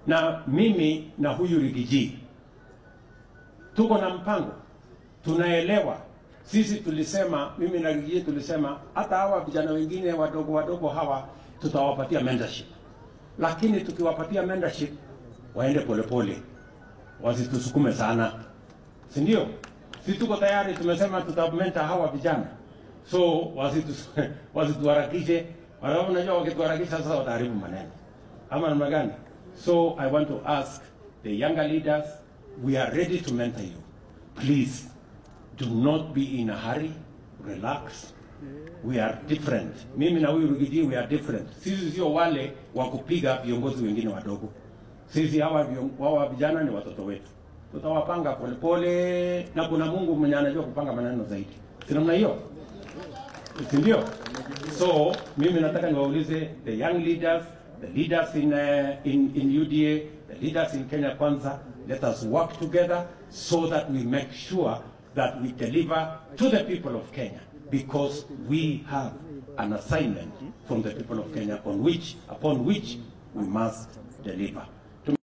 na mimi na huyu Rigiji tuko na mpango, tunaelewa. Sisi tulisema, mimi na Rigiji tulisema hata hawa vijana wengine wadogo wadogo hawa tutawapatia mentorship, lakini tukiwapatia mentorship waende polepole, wasitusukume sana, si ndio? Si tuko tayari, tumesema tutamenta hawa vijana, so wasitu- wasituharakishe, wala unajua wakituharakisha sasa wataharibu maneno ama namna gani? So I want to ask the younger leaders, we are ready to mentor you. Please do not be in a hurry, relax. We are different. Mimi na huyu Rugiji we are different. Sisi sio wale wa kupiga viongozi wengine wadogo. Sisi hawa vion- hawa vijana ni watoto wetu, tutawapanga polepole, na kuna Mungu mwenye anajua kupanga maneno zaidi, si namna hiyo, si ndio? So mimi nataka niwaulize the young leaders, the leaders in, uh, in, in UDA, the leaders in Kenya Kwanza, let us work together so that we make sure that we deliver to the people of Kenya because we have an assignment from the people of Kenya on which, upon which we must deliver.